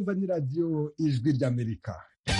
kumva ni radiyo ijwi ry'amerika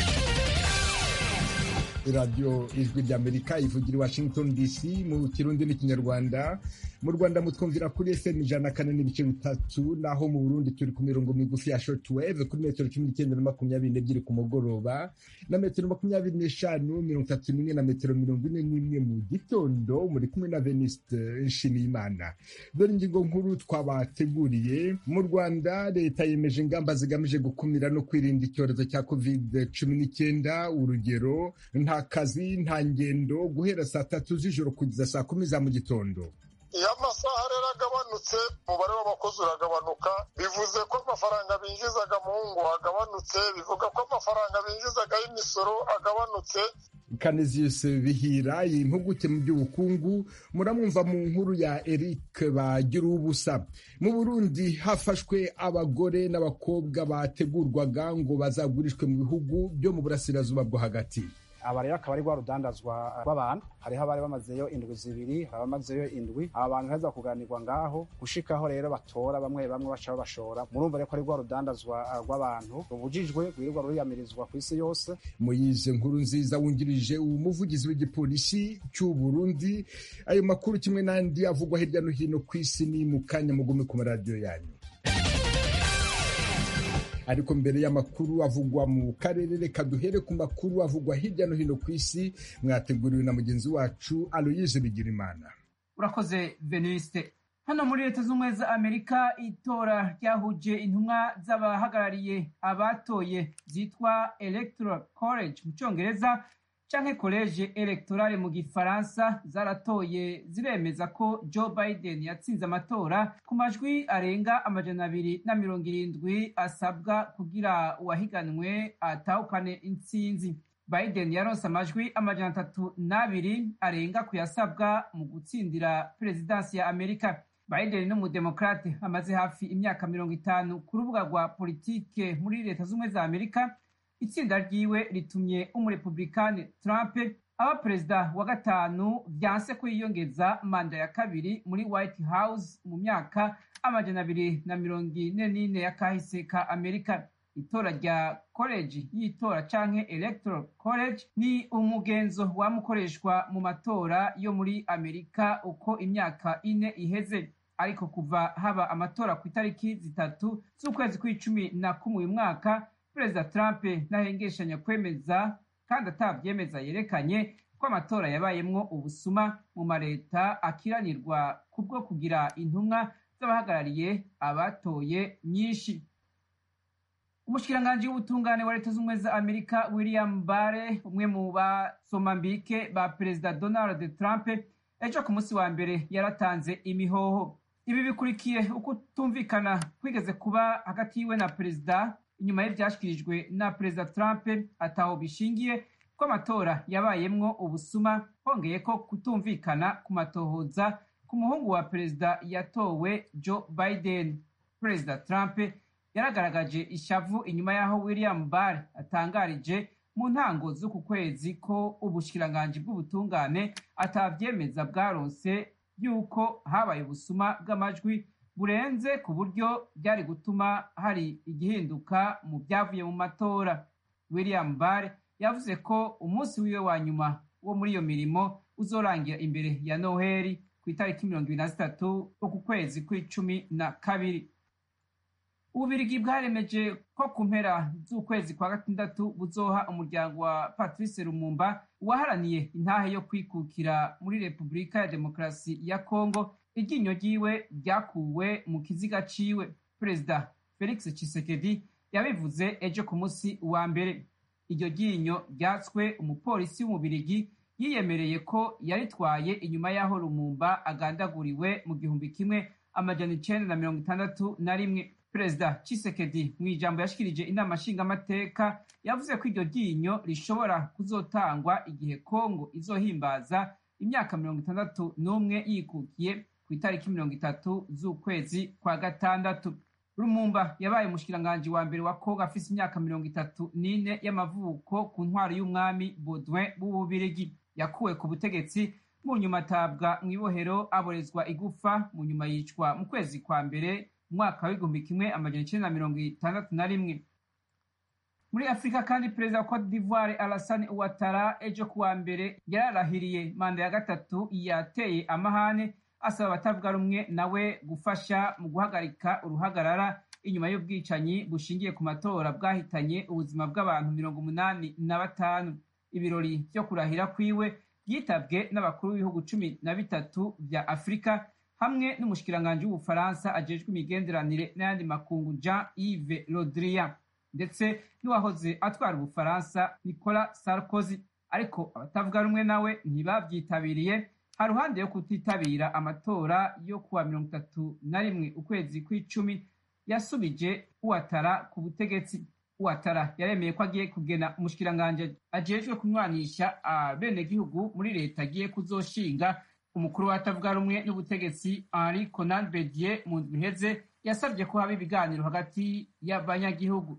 radiyo ijwi ry'amerika ivugira i washington dc mu kirundi n'ikinyarwanda mu rwanda mutwumvira kuri fm ijana na kane n'ibice bitatu naho mu burundi turi ku mirongo migufi ya shortwave kuri metero cumi n'icyenda na makumyabiri n'ebyiri ku mugoroba na metero makumyabiri n'eshanu mirongo itatu n'imwe na metero mirongo ine n'imwe mu gitondo muri kumwe na veniste nshimiyimana dore ingingo nkuru twabateguriye mu rwanda leta yemeje ingamba zigamije gukumira no kwirinda icyorezo cya covid cumi n'icyenda urugero nta kazi nta ngendo guhera saa tatu z'ijoro kugeza saa kumi za mu gitondo iyo amasaha rero agabanutse umubare w'abakozi uragabanuka bivuze ko amafaranga binjizaga mu ngo agabanutse bivuga ko amafaranga binjizaga y'imisoro agabanutse Canisius Bihira impuguke mu by'ubukungu muramwumva mu nkuru ya Eric bagira ubusa mu Burundi hafashwe abagore n'abakobwa bategurwaga ngo bazagurishwe mu bihugu byo mu burasirazuba bwo hagati aba rero akaba ari rwa rudandazwa rw'abantu hariho abari bamazeyo indwi zibiri hari abamazeyo indwi aba bantu heza kuganirwa ngaho gushikaho rero batora bamwe bamwe baca babashora murumva rero ko ari rwa rudandazwa rw'abantu rubujijwe rwirirwa ruriyamirizwa ku isi yose muyize nkuru nziza wungirije umuvugizi w'igipolisi cy'u Burundi ayo makuru kimwe n'andi avugwa hirya no hino ku isi ni mu kanya mugume ku maradiyo yanyu ariko mbere y'amakuru avugwa mu karere reka duhere ku makuru avugwa hirya no hino ku isi mwateguriwe na mugenzi wacu aloyise bigirimana urakoze veniste hano muri leta z'ubumwe za amerika itora ryahuje intumwa z'abahagarariye abatoye zitwa electoral college mu cyongereza canke college electorale mu gifaransa zaratoye ziremeza ko joe biden yatsinze amatora ku majwi arenga amajana abiri na mirongo irindwi asabwa kugira uwahiganwe atahukane intsinzi biden yaronse amajwi amajana atatu n'abiri arenga ku yasabwa mu gutsindira perezidansi ya amerika biden ni umudemokrate amaze hafi imyaka mirongo itanu ku rubuga rwa politike muri leta z'ubumwe za amerika itsinda ryiwe ritumye umurepublikani trump aba perezida wa gatanu vyanse ko yiyongeza manda ya kabiri muri white house mu myaka amajana abiri na mirongo ine n'ine ya kahise ka amerika itora rya college y'itora canke electoral college ni umugenzo wamukoreshwa mu matora yo muri amerika uko imyaka ine iheze ariko kuva haba amatora ku itariki zitatu z'ukwezi kw'icumi na kumwe uyu mwaka perezida trump ntahengeshanya kwemeza kandi atabyemeza yerekanye ko amatora yabayemwo ubusuma mu mareta akiranirwa kubwo kugira intumwa z'abahagarariye abatoye nyinshi umushikiranganji w'ubutungane wa leta z'ubumwe za amerika william bare umwe mu basomambike ba perezida donald trump ejo ku munsi wa mbere yaratanze imihoho ibi bikurikiye uko tumvikana kwigeze kuba hagati yiwe na perezida inyuma y'ibyashyikirijwe na perezida trump ataho bishingiye ko amatora yabayemwo ubusuma hongeye ko kutumvikana ku matohoza ku muhungu wa perezida yatowe joe biden perezida trump yaragaragaje ishavu inyuma y'aho william barr atangarije mu ntango z'uku kwezi ko ubushikiranganji bw'ubutungane atavyemeza bwaronse yuko habaye ubusuma bw'amajwi burenze ku buryo byari gutuma hari igihinduka mu byavuye mu matora william barr yavuze ko umunsi wiwe wa nyuma wo muri iyo mirimo uzorangira imbere ya noheli ku itariki mirongo ibiri na zitatu uku kwezi kw'icumi na kabiri ububirigi bwaremeje ko ku mpera z'ukwezi kwa gatandatu buzoha umuryango wa patrice lumumba waharaniye intahe yo kwikukira muri repubulika ya demokarasi ya kongo iryinyo ryiwe ryakuwe mu kiziga ciwe perezida felix tshisekedi yabivuze ejo ku munsi wa mbere iryo ryinyo ryatswe umupolisi w'umubirigi yiyemereye ko yaritwaye inyuma y'aho lumumba agandaguriwe mu gihumbi kimwe amajana icenda na mirongo itandatu na rimwe perezida Tshisekedi mu ijambo yashikirije inama nshingamateka yavuze ko iryo ryinyo rishobora kuzotangwa igihe kongo izohimbaza imyaka mirongo itandatu n'umwe yikukiye ku itariki mirongo itatu z'ukwezi kwa gatandatu rumumba yabaye umushikiranganji wa mbere wa kongo afise imyaka mirongo itatu n'ine y'amavuko ku ntwaro y'umwami baudouin w'ububirigi yakuwe ku butegetsi mu nyuma atabwa mu ibohero aborezwa igufa mu nyuma yicwa mu kwezi kwa mbere umwaka w'igihumbi kimwe amajana icenda na mirongo itandatu na rimwe muri afurika kandi perezida wa cote d'ivoire alassane ouattara ejo kuwa mbere yararahiriye manda ya gatatu yateye amahane asaba abatavuga rumwe nawe gufasha mu guhagarika uruhagarara inyuma y'ubwicanyi bushingiye ku matora bwahitanye ubuzima bw'abantu mirongo umunani na batanu ibirori vyo kurahira kwiwe byitabwe n'abakuru b'ibihugu cumi na bitatu vya afurika hamwe n'umushikiranganji w'ubufaransa ajejwe imigenderanire n'ayandi makungu jean yves rodrian ndetse n'uwahoze atwara ubufaransa nicolas sarkozy ariko abatavuga rumwe nawe ntibavyitabiriye haruhande yo kutitabira amatora yo kuwa mirongo itatu na rimwe ukwezi kw'icumi yasubije uwatara ku butegetsi uwatara yaremeye ko agiye kugena umushikiranganji ajejwe kunywanisha abenegihugu muri leta agiye kuzoshinga umukuru w'abatavuga rumwe n'ubutegetsi henri conan bedier mu ndwi iheze yasabye ko haba ibiganiro hagati y'abanyagihugu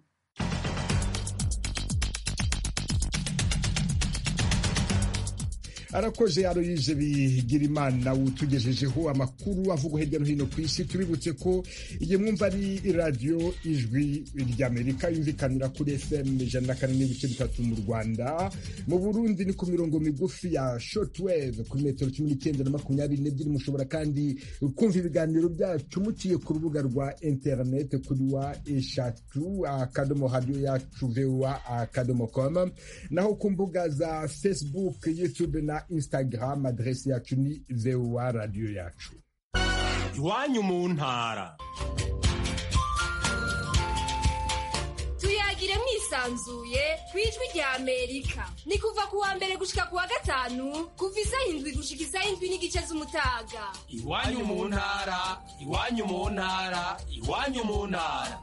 arakoze aroyize bigira imana utugejejeho amakuru avugwa hirya no hino ku isi tubibutse ko iyi mwumva ari radiyo ijwi ry'amerika yumvikanira kuri fm ijana na kane n'ibice bitatu mu rwanda mu burundi ni ku mirongo migufi ya shortwave kuri metero cumi n'icyenda na makumyabiri n'ebyiri mushobora kandi kumva ibiganiro byacu muciye ku rubuga rwa interineti kuri wa eshatu akadomo radiyo yacu voa akadomo com naho ku mbuga za facebook youtube na instagram adresi yacu ni voa radiyo yacu iwanyu mu ntara tuyagire mwisanzuye ku ijwi rya amerika ni kuva ku wa mbere gushika ku wa gatanu kuva isaha indwi gushika isaha indwi n'igice z'umutaga iwanyu mu ntara iwanyu mu ntara iwanyu mu ntara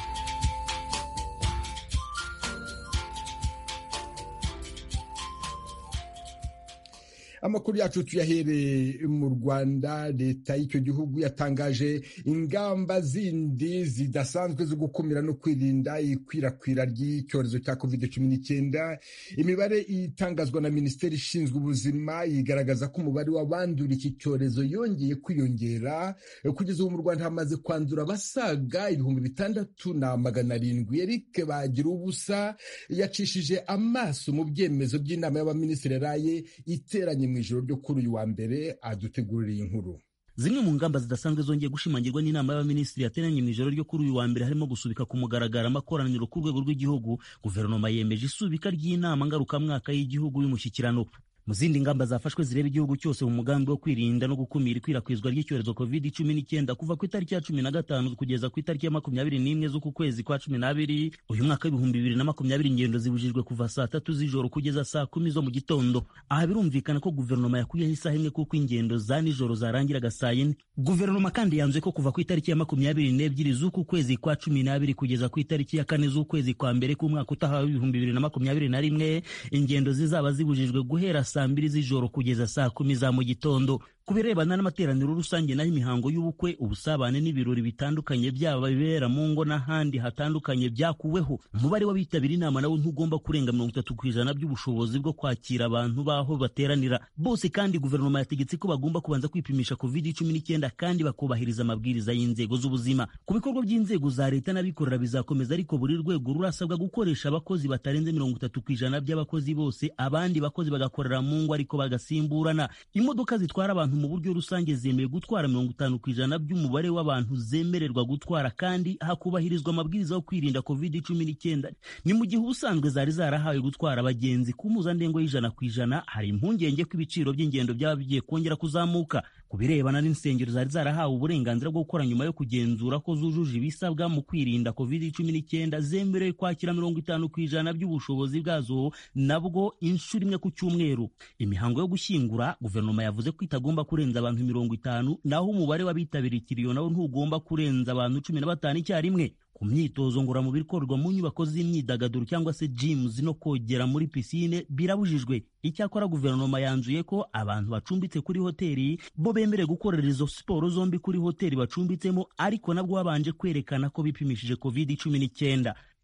amakuru yacu tuyahereye mu rwanda leta y'icyo gihugu yatangaje ingamba zindi zidasanzwe zo gukumira no kwirinda ikwirakwira ry'icyorezo cya covid cumi n'icyenda imibare itangazwa na minisiteri ishinzwe ubuzima igaragaza ko umubare w'abandura iki cyorezo yongeye kwiyongera kugeza ubu mu rwanda hamaze kwandura abasaga ibihumbi bitandatu na magana arindwi eric bagira ubusa yacishije amaso mu byemezo by'inama y'abaminisitiri yaraye iteranye mu ijoro ryo kuri uyu wa mbere adutegurira inkuru zimwe mu ngamba zidasanzwe zongeye gushimangirwa n'inama y'abaminisitiri yateranye mu ijoro ryo kuri uyu wa mbere harimo gusubika ku mugaragaro amakoraniro ku rwego rw'igihugu guverinoma yemeje isubika ry'inama ngarukamwaka y'igihugu y'umushyikirano mu zindi ngamba zafashwe zireba igihugu cyose mu mugambi wo kwirinda no gukumira ikwirakwizwa ry'icyorezo covid cumi n'icyenda kuva ku itariki ya cumi na gatanu kugeza ku itariki ya makumyabiri n'imwe z'uku kwezi kwa cumi n'abiri uyu mwaka w'ibihumbi bibiri na makumyabiri ingendo zibujijwe kuva saa tatu z'ijoro kugeza saa kumi zo mu gitondo aha birumvikana ko guverinoma yakuyeho isaha imwe kuko ingendo za nijoro zarangiraga saa yine guverinoma kandi yanzuye ko kuva ku itariki ya makumyabiri n'ebyiri z'uku kwezi kwa cumi n'abiri kugeza ku itariki ya kane z'ukwezi kwa mbere k'umwaka utaha w'ibihumbi bibiri na makumyabiri na rimwe ingendo zizaba zibujijwe guhera saa mbiri z'ijoro kugeza saa kumi za mu gitondo ku birebana n'amateraniro rusange naho imihango y'ubukwe ubusabane n'ibirori bitandukanye byaba bibera mu ngo n'ahandi hatandukanye byakuweho umubare w'abitabira inama nawo ntugomba kurenga mirongo itatu ku ijana by'ubushobozi bwo kwakira abantu baho bateranira bose kandi guverinoma yategetse ko bagomba kubanza kwipimisha covid cumi n'icyenda kandi bakubahiriza amabwiriza y'inzego z'ubuzima ku bikorwa by'inzego za leta n'abikorera bizakomeza ariko buri rwego rurasabwa gukoresha abakozi batarenze mirongo itatu ku ijana by'abakozi bose abandi bakozi bagakorera mu ngo ariko bagasimburana imodoka zitwara abantu mu buryo rusange zemewe gutwara mirongo itanu ku ijana by'umubare w'abantu zemererwa gutwara kandi hakubahirizwa amabwiriza yo kwirinda covid cumi n'icyenda ni mu gihe ubusanzwe zari zarahawe gutwara abagenzi ku mpuzandengo y'ijana ku ijana hari impungenge ko ibiciro by'ingendo byaba bigiye kongera kuzamuka ku birebana n'insengero zari zarahawe uburenganzira bwo gukora nyuma yo kugenzura ko zujuje ibisabwa mu kwirinda covid cumi n'icyenda zemerewe kwakira mirongo itanu ku ijana by'ubushobozi bwazo nabwo inshuro imwe ku cyumweru imihango yo gushyingura guverinoma yavuze ko itagomba kurenza abantu mirongo itanu naho umubare w'abitabiriye ikiriyo nawo ntugomba kurenza abantu cumi na batanu icyarimwe ku myitozo ngororamubiri ikorwa mu nyubako z'imyidagaduro cyangwa se gyms no kogera muri pisine birabujijwe icyakora guverinoma yanzuye ko abantu bacumbitse kuri hoteli bo bemerewe gukorera izo siporo zombi kuri hoteli bacumbitsemo ariko nabwo babanje kwerekana ko bipimishije covid cumi n'icyenda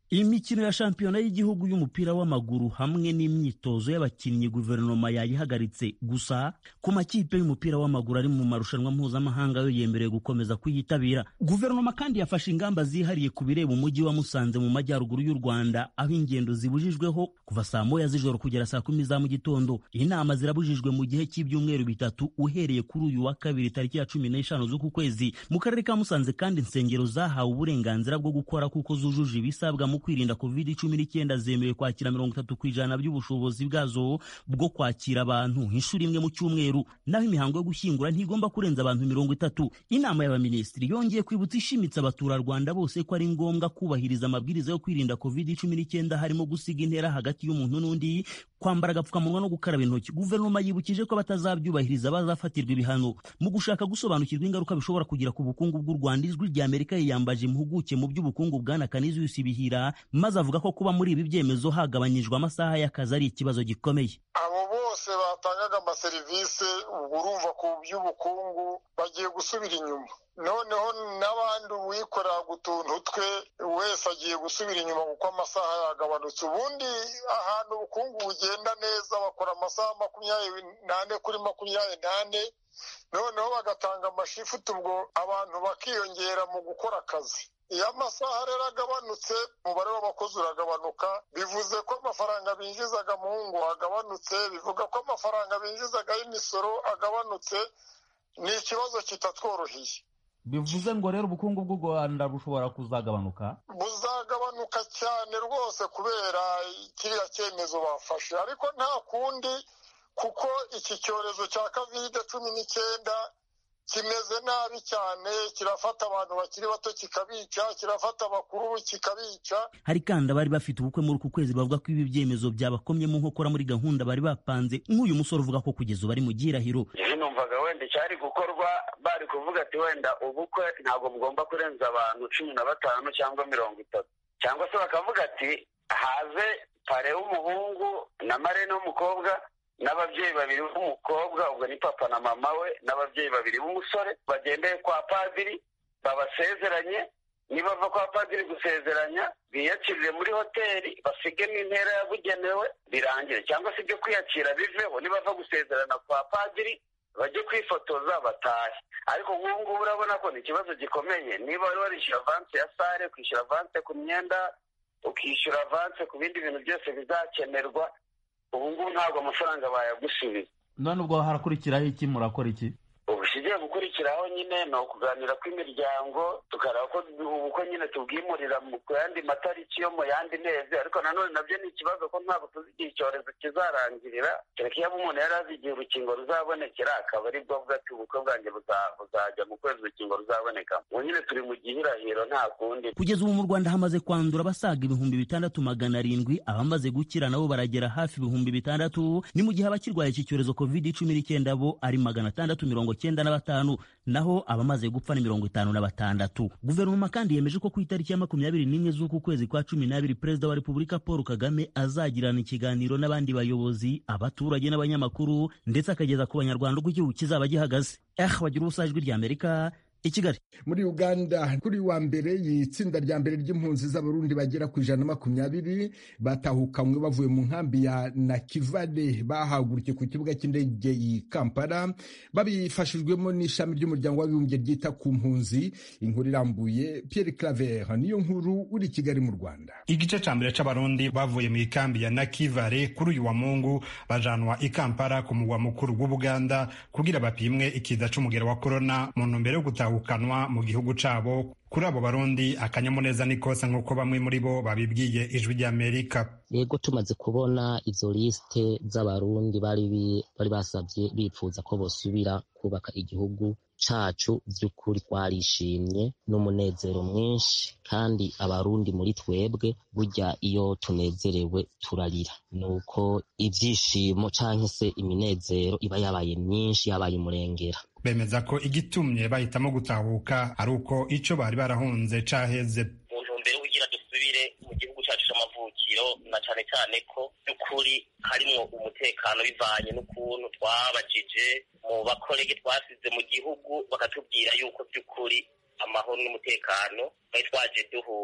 imikino ya shampiyona y'igihugu y'umupira w'amaguru hamwe n'imyitozo y'abakinnyi guverinoma yayihagaritse gusa ku makipe y'umupira w'amaguru ari mu marushanwa mpuzamahanga yo yemerewe gukomeza kuyitabira guverinoma kandi yafashe ingamba zihariye ku bireba umujyi wa musanze mu majyaruguru y'u rwanda aho ingendo zibujijweho kuva saa moya z'ijoro kugera saa kumi za mu gitondo inama zirabujijwe mu gihe cy'ibyumweru bitatu uhereye kuri uyu wa kabiri tariki ya cumi n'eshanu z'uku kwezi mu karere ka musanze kandi insengero zahawe uburenganzira bwo gukora kuko zujuje ibisabwa mu kwirinda covid cumi n'icyenda zemewe kwakira mirongo itatu ku ijana by'ubushobozi bwazo bwo kwakira abantu inshuro imwe mu cyumweru naho imihango yo gushyingura ntigomba kurenza abantu mirongo itatu inama y'abaminisitiri yongeye kwibutsa ishimitse abaturarwanda bose ko ari ngombwa kubahiriza amabwiriza yo kwirinda covid cumi n'icyenda harimo gusiga intera hagati y'umuntu n'undi kwambara agapfukamunwa no gukaraba intoki guverinoma yibukije ko batazabyubahiriza bazafatirwa ibihano mu gushaka gusobanukirwa ingaruka bishobora kugira ku bukungu bw'u rwanda ijwi rya amerika yiyambaje impuguke mu by'ubukungu bwana kaniziyusi bihira maze avuga ko kuba muri ibi byemezo hagabanyijwe amasaha y'akazi ari ikibazo gikomeye abo bose batangaga amaserivisi ubwo urumva ku by'ubukungu bagiye gusubira inyuma noneho n'abandi uwikorera utuntu twe wese agiye gusubira inyuma kuko amasaha yagabanutse ubundi ahantu ubukungu bugenda neza bakora amasaha makumyabiri n'ane kuri makumyabiri n'ane noneho bagatanga amashifuti ubwo abantu bakiyongera mu gukora akazi iyo amasaha rero agabanutse umubare w'abakozi uragabanuka bivuze ko amafaranga binjizaga mu ngo agabanutse bivuga ko amafaranga binjizaga y'imisoro agabanutse ni ikibazo kitatworoheye bivuze ngo rero ubukungu bw'u rwanda bushobora kuzagabanuka buzagabanuka cyane rwose kubera kiriya cyemezo bafashe ariko nta kundi kuko iki cyorezo cya kovide cumi n'icyenda kimeze nabi cyane kirafata abantu bakiri bato kikabica kirafata abakuru kikabica hari kandi abari bafite ubukwe muri uku kwezi bavuga ko ibi byemezo byabakomye mu nkokora muri gahunda bari bapanze nk'uyu musore uvuga ko kugeza ubu ari mu gihirahiro numvaga wenda icyari gukorwa bari kuvuga ati wenda ubukwe ntabwo bugomba kurenza abantu cumi na batanu cyangwa mirongo itatu cyangwa se bakavuga ati haze pare w'umuhungu na marene w'umukobwa n'ababyeyi babiri b'umukobwa ubwo ni papa na mama we n'ababyeyi babiri b'umusore bagendeye kwa padiri babasezeranye nibava kwa padiri gusezeranya biyakirire muri hoteli basigemo intera yabugenewe birangire cyangwa se ibyo kwiyakira biveho nibava gusezerana kwa padiri bajye kwifotoza batahe ariko nk'ubu ngubu urabona ko ni ikibazo gikomeye niba wari warishyura avanse ya sare kwishyura avanse ku myenda ukishyura avanse ku bindi bintu byose bizakenerwa ubu ngubu ntabwo amafaranga bayagusubiza none ubwo harakurikiraho iki murakora iki ubu ikigiye gukurikiraho nyine ni ukuganira kw'imiryango tukareba ko ubukwe nyine tubwimurira ku yandi matariki yo mu yandi mezi ariko nanone nabyo ni ikibazo ko ntabwo tuzi igihe icyorezo kizarangirira kereka iyo umuntu yari azi igihe urukingo ruzabonekera akaba ari bwo avuga ati ubukwe bwanjye buzajya mu kwezi urukingo ruzaboneka ubu nyine turi mu gihirahiro nta kundi kugeza ubu mu rwanda hamaze kwandura abasaga ibihumbi bitandatu magana arindwi abamaze gukira nabo baragera hafi ibihumbi bitandatu ni mu gihe abakirwaye iki cyorezo covid cumi n'icyenda bo ari magana atandatu mirongo cyenda na batanu naho abamaze gupfa ni mirongo itanu na batandatu guverinoma kandi yemeje ko ku itariki ya makumyabiri n'imwe z'uku kwezi kwa cumi n'abiri perezida wa repubulika paul kagame azagirana ikiganiro n'abandi bayobozi abaturage n'abanyamakuru ndetse akageza ku banyarwanda uko igihugu kizaba gihagaze eh bagira ubusa ijwi ry'amerika i kigali muri uganda kuri wa mbere itsinda rya mbere ry'impunzi z'abarundi bagera ku ijana na makumyabiri batahukanywe bavuye mu nkambi ya nakivale bahagurukiye ku kibuga cy'indege i kampala babifashijwemo n'ishami ry'umuryango w'abibumbye ryita ku mpunzi inkuru irambuye pierre claver niyo nkuru uri i kigali mu rwanda igice cya mbere c'abarundi bavuye mu ikambi ya nakivale kuri uyu wa mungu bajanwa i kampala ku mugwa mukuru w'ubuganda kugira bapimwe ikiza c'umugero wa korona mu ntumbero yo gutahukanwa mu gihugu cabo kuri abo barundi akanyamuneza ni kose nk'uko bamwe muri bo babibwiye ijwi ry'amerika yego tumaze kubona izo lisite z'abarundi bari bari basabye bipfuza ko bosubira kubaka igihugu cacu vy'ukuri twarishimye n'umunezero mwinshi kandi abarundi muri twebwe burya iyo tunezerewe turarira nuko ivyishimo canke se iminezero iba yabaye myinshi yabaye umurengera bemeza ko igitumye bahitamo gutahuka ari uko ico bari barahunze caheze mu ntumbero kugira dusubire mu gihugu cacu c'amavukiro na cane cane ko by'ukuri harimwo umutekano bivanye n'ukuntu twabajije mu bakorege twasize mu gihugu bakatubwira yuko by'ukuri amahoro n'umutekano twari twaje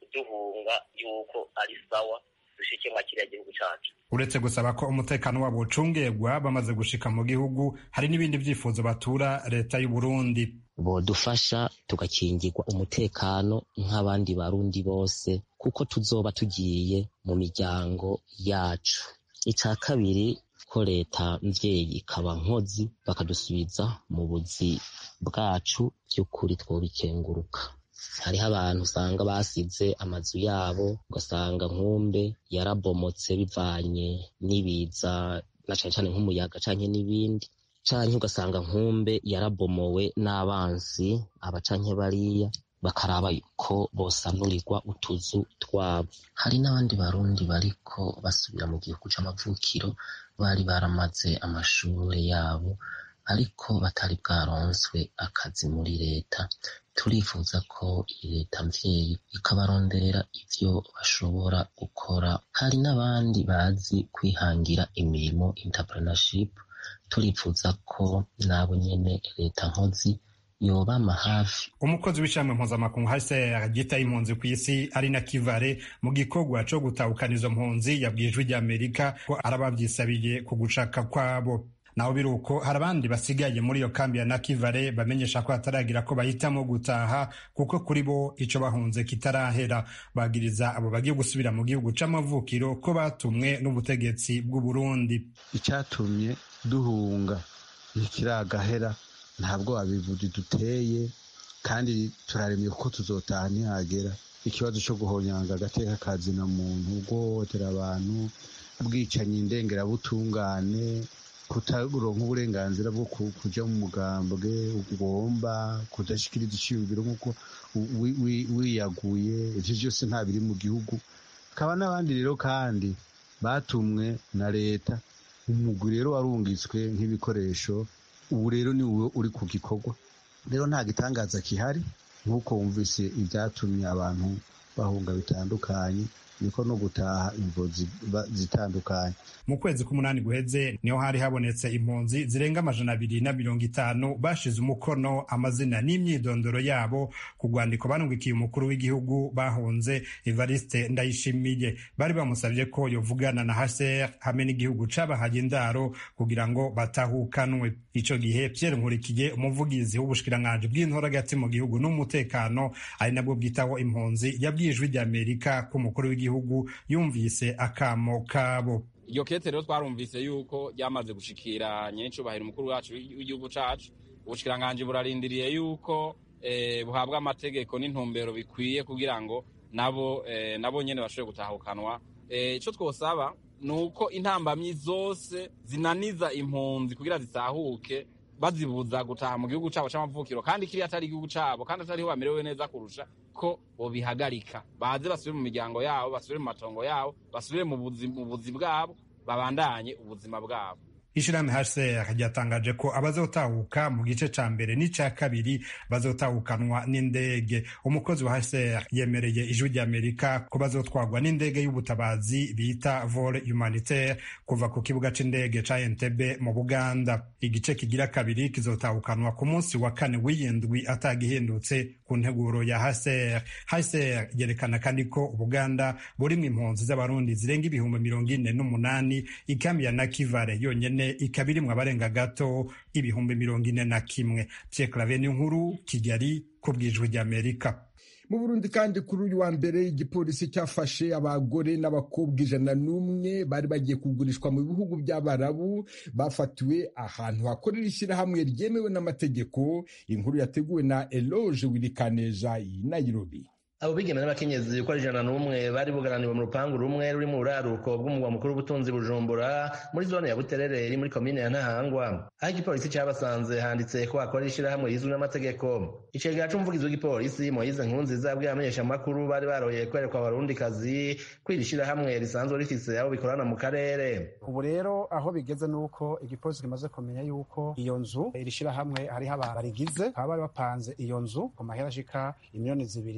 duhunga yuko ari sawa dushike mwa kiriya gihugu cacu uretse gusaba ko umutekano wabo ucungegwa bamaze gushika mu gihugu hari n'ibindi vyifuzo batura leta y'u Burundi bodufasha tugakingirwa umutekano nk'abandi barundi bose kuko tuzoba tugiye mu miryango yacu ica kabiri ko leta mvyeyi ikaba nkozi bakadusubiza mu buzi bwacu vy'ukuri twobikenguruka hariho abantu usanga basize amazu yabo ugasanga nkumbe yarabomotse bivanye n'ibiza na cane cane nk'umuyaga canke n'ibindi canke ugasanga nkumbe yarabomowe n'abansi aba canke bariya bakaraba ko bosanurirwa utuzu twabo hari n'abandi barundi bariko basubira mu gihugu c'amavukiro bari baramaze amashure yabo ariko batari bwaronswe akazi muri leta turifuza ko iyi leta mvyeyi ikabaronderera ivyo bashobora gukora hari n'abandi bazi kwihangira imirimo entrepreneurship turifuza ko nabo nyene leta nkozi yobama hafi umukozi w'ishami mpuzamakungu hcr ryitaye impunzi ku isi ari na kivare mu gikorwa co gutahukana izo mpunzi yabwiye ijwi ry'amerika ko arabavyisabiye ku gushaka kwabo naho biri uko hari abandi basigaye muri iyo kambi ya nakivare bamenyesha ko hataragira ko bahitamo gutaha kuko kuri bo ico bahunze kitarahera bagiriza abo bagiye gusubira mu gihugu c'amavukiro ko batumwe n'ubutegetsi bw'u Burundi icyatumye duhunga ntikiragahera ntabwo abivuzi duteye kandi turaremye kuko tuzotaha ntihagera ikibazo cyo guhonyanga agateka kazina muntu guhohotera abantu ubwicanyi ndengerabutungane kutaronka uburenganzira bwo kuja mu mugambwe ugomba kudashikiriza iciyumviro nk'uko wiyaguye ivyo vyose nta biri mu gihugu hakaba n'abandi rero kandi batumwe na leta umugwi rero warungitswe nk'ibikoresho ubu rero ni wowe uri ku gikorwa rero nta gitangaza kihari nk'uko wumvise ibyatumye abantu bahunga bitandukanye niko no gutaha impunzi zitandukanye mu kwezi k'umunani guheze niho hari habonetse impunzi zirenga amajana abiri na mirongo itanu bashize umukono amazina n'imyidondoro yabo ku rwandiko banungikiye umukuru w'igihugu bahunze evariste ndayishimiye bari bamusabye ko yovugana na hcr hamwe n'igihugu cabahaye indaro kugira ngo batahukanwe ico gihe pierre nkurikiye umuvugizi w'ubushikiranganji bw'intora hagati mu gihugu n'umutekano ari nabwo bwitaho impunzi yabwiye ijwi ry'amerika ko umukuru w'igihugu yumvise akamo kabo iryo kete rero twarumvise yuko ryamaze gushikira nyenicubahiro umukuru wacu w'igihugu cacu ubushikiranganji burarindiriye yuko buhabwa amategeko n'intumbero bikwiye kugira ngo nabo nabo nyene bashobore gutahukanwa ico twosaba ni uko intambamyi zose zinaniza impunzi kugira zitahuke bazibuza gutaha mu gihugu cabo c'amavukiro kandi kiriya atari igihugu cabo kandi atariho bamerewe neza kurusha ko bobihagarika baze basubire mu miryango yabo basubire mu matongo yabo basubire mu buzi bwabo babandanye ubuzima bwabo ishirahamwe hcr ryatangaje ko abazotahuka mu gice ca mbere n'ica kabiri bazotahukanwa n'indege umukozi wa hcr yemereye ijwi ry'amerika ko bazotwagwa n'indege y'ubutabazi bita vol humanitaire kuva ku kibuga c'indege ca entebe mu buganda igice kigira kabiri kizotahukanwa ku munsi wa kane w'iyindwi atagihindutse ku nteguro ya hcr hcr yerekana kandi ko ubuganda burimwo impunzi z'abarundi zirenga ibihumbi mirongo ine n'umunani ikambi ya nakivare yonyene ikaba irimwo abarenga gato ibihumbi mirongo ine na kimwe Pierre Claver nkuru Kigali ku bwijwi ry'Amerika mu burundi kandi kuri uyu wa mbere igipolisi cyafashe abagore n'abakobwa ijana n'umwe bari bagiye kugurishwa mu bihugu by'abarabu bafatiwe ahantu hakorera ishyirahamwe ryemewe n'amategeko inkuru yateguwe na eloge wirikaneja i nairobi abo bigeme n'abakenyezi uko ari ijana n'umwe bari bugaraniwe mu rupangu rumwe ruri mu buraruko bw'umugwa mukuru w'ubutunzi bujumbura muri zone ya buterere iri muri komine ya ntahangwa aho igipolisi cyabasanze handitse ko hakorera ishyirahamwe rizwi n'amategeko icegera c'umuvugizi w'igipolisi moyize nkunziza yabwiye abamenyeshamakuru bari baroye kwerekwa abarundikazi ko iri shyirahamwe risanzwe rifise abo bikorana mu karere ubu rero aho bigeze nuko igipolisi kimaze kumenya yuko iyo nzu iri shyirahamwe hariho abantu barigize bakaba bari bapanze iyo nzu ku mahera ashika imiliyoni zibiri y'amarundi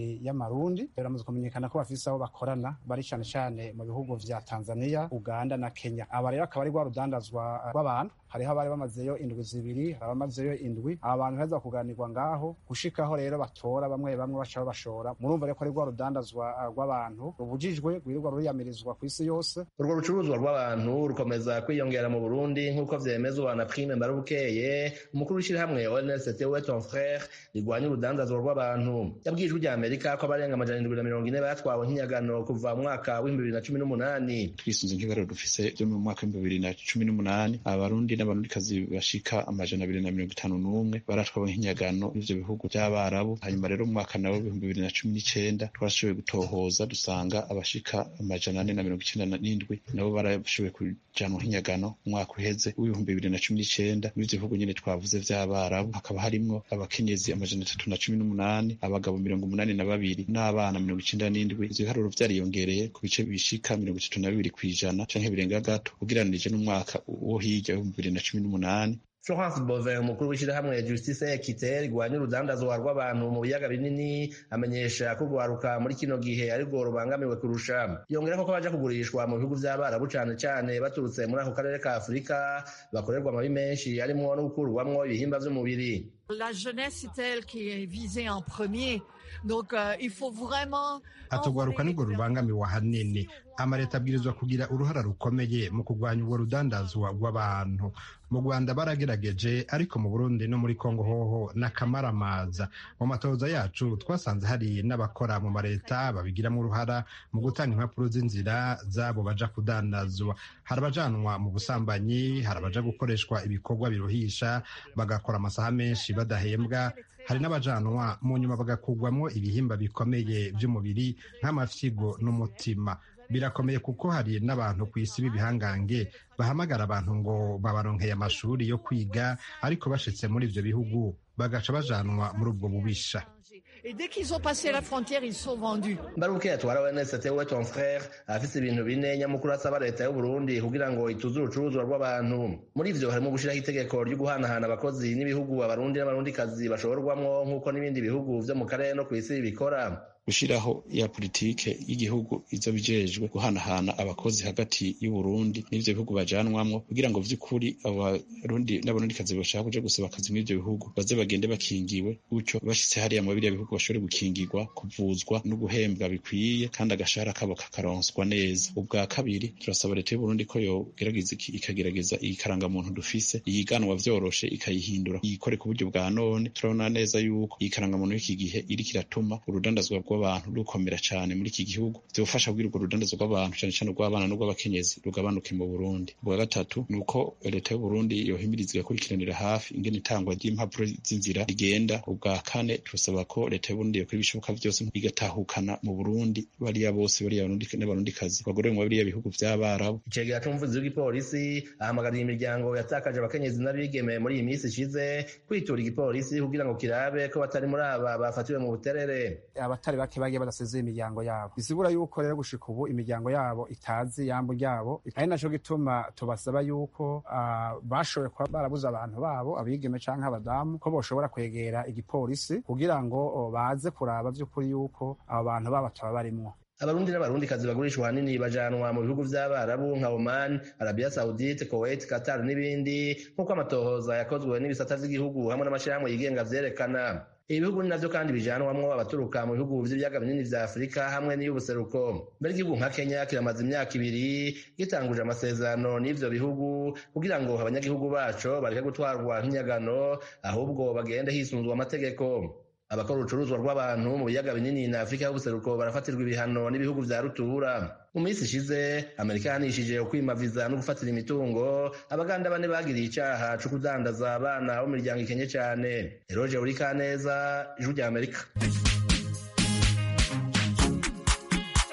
abarundi biramaze kumenyekana ko bafise aho bakorana bari cane cane mu bihugu vya tanzania uganda na kenya aba rero akaba ari rwa rudandazwa rw'abantu hariho abari bamazeyo indwi zibiri hari abamazeyo indwi aba bantu heza kuganirwa ngaho gushikaho rero batora bamwe bamwe baca babashora murumva rero ko ari rwa rudandazwa rw'abantu rubujijwe rwirirwa ruriyamirizwa ku isi yose urwo rucuruzwa rw'abantu rukomeza kwiyongera mu burundi nk'uko vyemezwa na prime mbarubukeye umukuru w'ishirahamwe onst we ton frere rigwanya urudandazwa rw'abantu yabwijwe rya amerika ko abarenga amajana indwi na mirongo ine batwawe nk'inyagano kuva mu mwaka w'ibihumbi bibiri na cumi n'umunani twisunze nk'ibaro dufise vyo mu mwaka w'ibihumbi bibiri na cumi n'umunani abarundi n'abarundikazi bashika amajana abiri na mirongo itanu n'umwe baratwawe nk'inyagano n'ivyo bihugu vy'abarabu hanyuma rero mu mwaka nawo w'ibihumbi bibiri na cumi n'icenda twarashoboye gutohoza dusanga abashika amajana ane na mirongo icenda n'indwi nabo barashoboye kujanwa nk'inyagano mu mwaka uheze w'ibihumbi bibiri na cumi n'icenda n'ivyo bihugu nyene twavuze vy'abarabu hakaba harimwo abakenyezi amajana atatu na cumi n'umunani abagabo mirongo umunani na babiri n'abana mirongo icenda n'indwi ivyo biharuro vyariyongereye ku bice bishika mirongo itatu na bibiri kw'ijana canke birenga gato ugereranije n'umwaka wo hirya w'ibihumbi bibiri na cumi n'umunani florence bovin umukuru w'ishyirahamwe justice ekite rigwanya urudandazwa rw'abantu mu biyaga binini amenyesha ko urwaruka muri kino gihe arirwo rubangamiwe kurusha yongera ko baja kugurishwa mu bihugu vy'abarabu cane cane baturutse muri ako karere ka afurika bakorerwa amabi menshi harimwo no gukurwamwo ibihimba vy'umubiri La jeunesse est elle qui est visée en premier. Donc, euh, il faut vraiment atugwaruka nirwo rubangamiwe ahanini amaleta abwirizwa kugira uruhara rukomeye mu kurwanya ubwo rudandazwa rw'abantu mu rwanda baragerageje ariko mu burundi no muri kongo hoho n'akamaramaza mu matoza yacu twasanze hari n'abakora mu maleta babigiramo uruhara mu gutanga impapuro z'inzira zabo baja kudandazwa hari abajanwa mu busambanyi hari abaja gukoreshwa ibikorwa biruhisha bagakora amasaha menshi badahembwa hari n'abajanwa mu nyuma bagakugwamo ibihimba bikomeye by'umubiri nk'amafyigo n'umutima birakomeye kuko hari n'abantu ku isi b'ibihangange bahamagara abantu ngo babaronkeye amashuri yo kwiga ariko bashitse muri ivyo bihugu bagaca bajanwa muri ubwo bubisha Et dès qu'ils ont passé la frontière, ils sont vendus. mbaruke atwara onst we ton frere afise ibintu bine nyamukuru asaba leta y'uburundi kugira ngo ituze urucuruzwa rw'abantu muri ivyo harimo gushiraho itegeko ryo guhanahana abakozi n'ibihugu abarundi n'abarundikazi bashorwamwo nk'uko n'ibindi bihugu vyo mu karere no kw'isi bikora gushiraho ya politike y'igihugu izo bijejwe guhanahana abakozi hagati y'uburundi n'ivyo bihugu bajanwamwo kugira ngo vy'ukuri abarundi n'abarundikazi bashaka kuja gusaba akazi muri ivyo bihugu baze bagende bakingiwe gutyo bashitse hariya mu biriya bihugu bashobore gukingirwa kuvuzwa no guhembwa bikwiye kandi agashahara kabo kakaronswa neza ubwa kabiri turasaba leta y'uburundi ko yogerageza ikagerageza iyi karangamuntu dufise iyiganwa vyoroshe ikayihindura iyikore ku buryo bwa none turabona neza yuko iyi karangamuntu y'iki gihe iriko iratuma urudandazwa rw'abantu rukomera cyane muri iki gihugu byofasha kugira urwo rudandazo rw'abantu cyane cyane urw'abana n'urw'abakenyezi rugabanuke mu Burundi ubwa gatatu ni uko leta y'Uburundi yohimiriza igakurikiranira hafi ingene itangwa ry'impapuro z'inzira rigenda ubwa kane turasaba ko leta y'Uburundi yakora ibishoboka byose igatahukana mu Burundi bariya bose bariya n'abarundikazi bagorewe mu biriya bihugu vy'abarabu icegera c'umuvuzi w'igipolisi ahamagarira imiryango yatakaje abakenyezi n'abigeme muri iyi minsi ishize kwitura igipolisi kugira ngo kirabe ko batari muri aba bafatiwe mu buterere abatari bake bagiye badasezeye imiryango yabo bisigura yuko rero gushika ubu imiryango yabo itazi yambo ryabo ari naco gituma tubasaba yuko uh, bashoboye kuba barabuze abantu babo abigeme canke abadamu ko boshobora kwegera igipolisi kugira ngo uh, baze kuraba vy'ukuri yuko abo bantu babo bataba barimwo abarundi n'abarundikazi bagurishwa ahanini bajanwa mu bihugu vy'abarabu nka oman arabia saudite kuwait qatar n'ibindi nk'uko amatohoza yakozwe n'ibisata vy'igihugu hamwe n'amashirahamwe yigenga vyerekana ibihugu ni navyo kandi bijanwamwo abaturuka mu bihugu vy'ibiyaga binini vya afurika hamwe n'iy'ubuseruko mbere igihugu nka kenya kiramaze imyaka ibiri gitanguje amasezerano n'ivyo bihugu kugira ngo abanyagihugu baco bareke gutwarwa nk'inyagano ahubwo bagende hisunzwe amategeko abakora urucuruzwa rw'abantu mu biyaga binini na afurika y'ubuseruko barafatirwa ibihano n'ibihugu vya rutura mu minsi ishize amerika yahanishije ukwimaviza no gufatira imitungo abaganda bane bagiriye icaha co kudandaza abana bo mu miryango ikenye cane eroje urikaneza ijwi rya amerika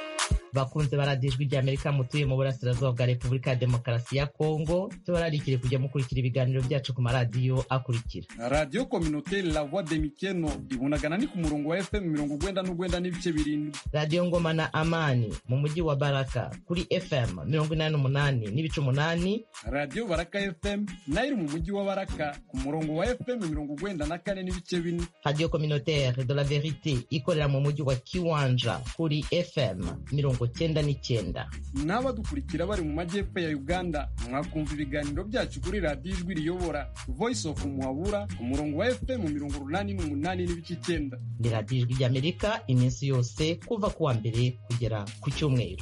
bakunze baradijwe rya amerika mutuye mu burasirazuba bwa repubulika ya demokarasi ya kongo tubararikire kujya mukurikira ibiganiro byacu ku maradiyo akurikira radiyo kominoteri la voix de mikeno ibunagana ni ku murongo wa fm mirongo ugwenda n'ugwenda n'ibice birindwi radiyo ngoma na amani mu mujyi wa baraka kuri fm mirongo inani n'umunani n'ibice umunani radiyo baraka fm nayo iri mu mujyi wa baraka ku murongo wa fm mirongo ugwenda na kane n'ibice bine radiyo communautaire de la verite ikorera mu mujyi wa kiwanja kuri fm mirongo cyenda n'icyenda n'abadukurikira bari mu majyepfo ya uganda mwakumva ibiganiro byacu kuri radiyo ijwi riyobora voice of muhabura ku murongo wa fm mirongo urunani n'umunani n'ibice icyenda ni radiyo ijwi ry'amerika iminsi yose kuva ku wa mbere kugera ku cyumweru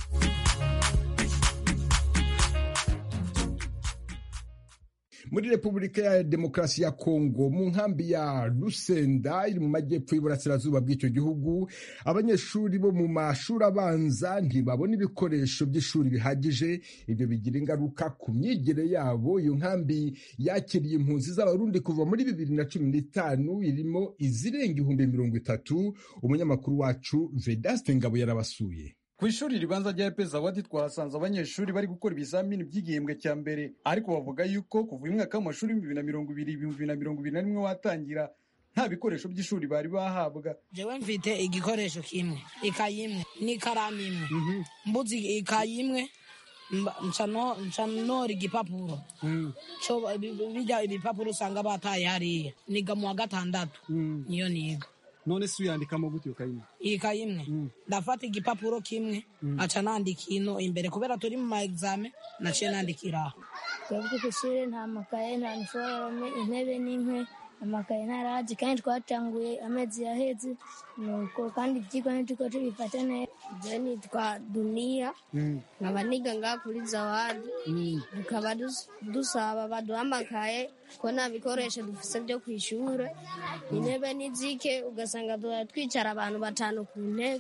muri repubulika ya demokarasi ya kongo mu nkambi ya rusenda iri mu majyepfo y'uburasirazuba bw'icyo gihugu abanyeshuri bo mu mashuri abanza ntibabona ibikoresho by'ishuri bihagije ibyo bigira ingaruka ku myigire yabo iyo nkambi yakiriye impunzi z'abarundi kuva muri bibiri na cumi n'itanu irimo izirenga ibihumbi mirongo itatu umunyamakuru wacu vedaste ngabo yarabasuye ku ishuri ribanza rya epeza wadi twahasanze abanyeshuri bari gukora ibizamini by'igihembwe cya mbere ariko bavuga yuko kuva uyu mwaka w'amashuri bibiri na mirongo ibiri ibihumbi bibiri na mirongo ibiri na rimwe watangira nta bikoresho by'ishuri bari bahabwa jewe mfite igikoresho kimwe ikayi imwe n'ikaramu imwe mbuze ikayi imwe nca nora igipapuro bijya ibipapuro usanga bataye hariya niga mu wa gatandatu niyo niga none si uyandikamo gute iyo kayi imwe iyi kayi imwe ndafata igipapuro kimwe aca nandika ino imbere kubera turi mu ma exame naciye nandikira aho twebwe ku ishuri nta makaye nta niforome intebe n'inkwe amakaye ntaraje kandi twatanguye amezi yaheze nuko kandi ibyigwa ntituko tubifata neza je nitwa duniya nkaba niga ngaha kuri zawadi tukaba dusaba baduha amakaye ko nta bikoresho dufise byo ku ishure intebe n'izike ugasanga twicara abantu batanu ku ntebe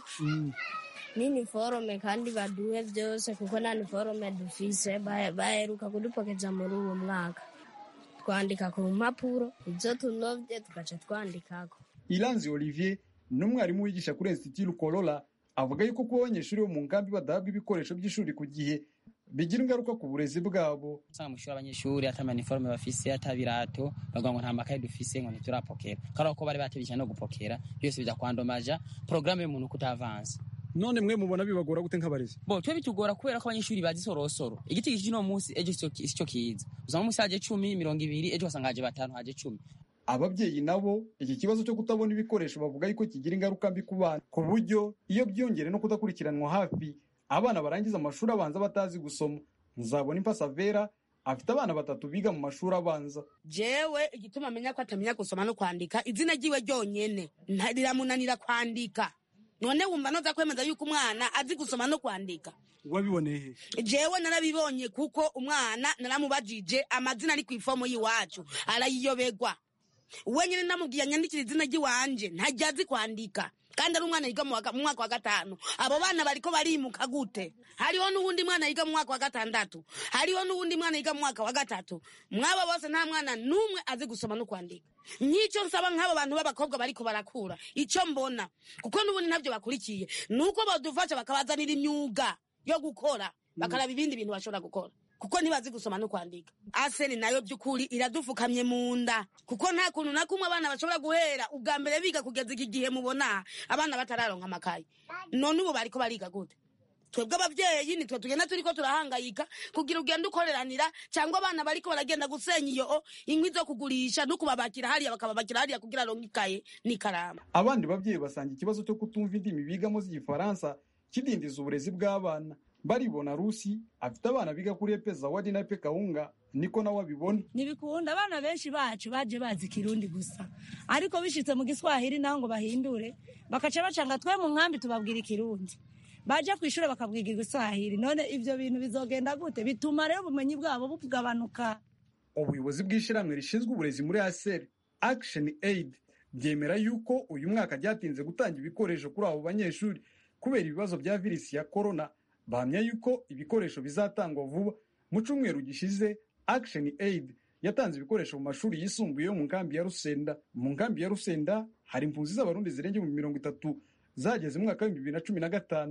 n'iniforome kandi baduhe byose kuko nta niforome dufise baheruka kudupokeza muri uwo mwaka twandika ku mpapuro ibyo tunovye tugaca twandikako iranzi olivier n'umwarimu wigisha kuri institut rukorora avuga yuko kuba abanyeshuri bo mu nkambi badahabwa ibikoresho by'ishuri ku gihe bigira ingaruka ku burezi bwabo usanga mu ishuri abanyeshuri ata maniforume bafise ata birato bavuga ngo nta makaye dufise ngo ntiturapokera kandi ko bari batebye no gupokera byose bijya kwandomaja porogaramu y'umuntu kutavansa none mwe mubona bibagora gute nk'abarezi bo twe bitugora kubera ko abanyeshuri bazi sorosoro igiti giki no munsi ejo sicyo kiza usanga munsi haje cumi mirongo ibiri ejo wasanga haje batanu haje cumi ababyeyi nabo iki kibazo cyo kutabona ibikoresho bavuga yuko kigira ingaruka mbi ku bana ku buryo iyo byongere no kudakurikiranwa hafi abana barangiza amashuri abanza batazi gusoma nzabona impasavera afite abana batatu biga mu mashuri abanza jewe igituma amenya ko atamenya gusoma no kwandika izina ryiwe ryonyene riramunanira kwandika none wumva noza kwemeza yuko umwana azi gusoma no kwandika wabiboneye jewe narabibonye kuko umwana naramubajije amazina ari ku ifomo y'iwacu arayiyobegwa wenyine namubwiye anyandikira izina ry'iwanje ntajya azi kwandika kandi ari umwana yiga mu mwaka wa gatanu abo bana bariko barimuka gute hariho n'uwundi mwana yiga mu mwaka wa gatandatu hariho n'uwundi mwana yiga mu mwaka wa gatatu mwaba bose nta mwana n'umwe azi gusoma no kwandika nk'icyo nsaba nk'abo bantu b'abakobwa bariko barakura icyo mbona kuko n'ubundi ntabyo bakurikiye ni uko badufasha bakabazanira imyuga yo gukora bakaraba ibindi bintu bashobora gukora kuko ntibazi gusoma no kwandika aseni nayo by'ukuri iradufukamye mu nda kuko nta kuntu na kumwe abana bashobora guhera ubwa mbere biga kugeza iki gihe mubona abana batararonka amakaye none ubu bariko bariga gute twebwe ababyeyi nitwe tugenda turiko turahangayika kugira ugenda ukoreranira cyangwa abana bariko baragenda gusenya iyo inkwi zo kugurisha no kubabakira hariya bakababakira hariya kugira aronke ikaye n'ikaramu abandi babyeyi basanga ikibazo cyo kutumva indimi bigamo z'igifaransa kidindiza uburezi bw'abana baribona rusi afite abana biga kuri epe zawadi na epe kawunga niko nawe abibona ntibikunda abana benshi bacu baje bazi kirundi gusa ariko bishitse mu giswahili naho ngo bahindure bakaca bacanga twe mu nkambi tubabwira ikirundi baje ku ishuri bakabwiga igiswahili none ivyo bintu bizogenda gute bituma rero ubumenyi bwabo bugabanuka ubuyobozi bw'ishyirahamwe rishinzwe uburezi muri aseri action aid byemera yuko uyu mwaka byatinze gutanga ibikoresho kuri abo banyeshuri kubera ibibazo bya virusi ya korona bahamya yuko ibikoresho bizatangwa vuba mu cyumweru gishize action aid yatanze ibikoresho mu mashuri yisumbuye yo mu nkambi ya rusenda mu nkambi ya rusenda hari impunzi z'abarundi zirenga mu mirongo itatu zageze mu mwaka w'ibihumbi bibiri na cumi na gatanu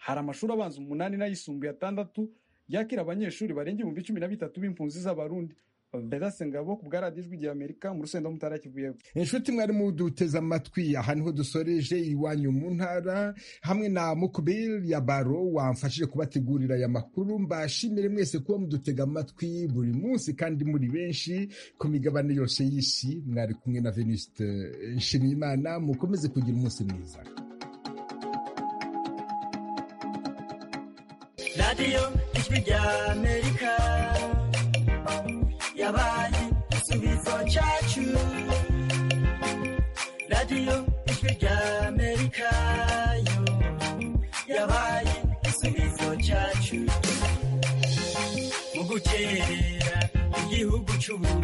hari amashuri abanza umunani n'ayisumbuye atandatu yakira abanyeshuri barenga ibihumbi cumi na bitatu b'impunzi z'abarundi bedase ngabo ku bwa radiyo ijwi rya amerika mu rusenda mutara kivuyeho inshuti mwari muduteze amatwi aha niho dusoreje iwanyu mu ntara hamwe na mukubiri ya baro wamfashije kubategurira aya makuru mbashimire mwese kuba mudutega amatwi buri munsi kandi muri benshi ku migabane yose y'isi mwari kumwe na venuste nshimiyimana mukomeze kugira umunsi mwiza radiyo ijwi rya amerika yabaye igisubizo cyacu radiyo ijwi rya amerika yo yabaye igisubizo cyacu mu gukerera igihugu cy'ubu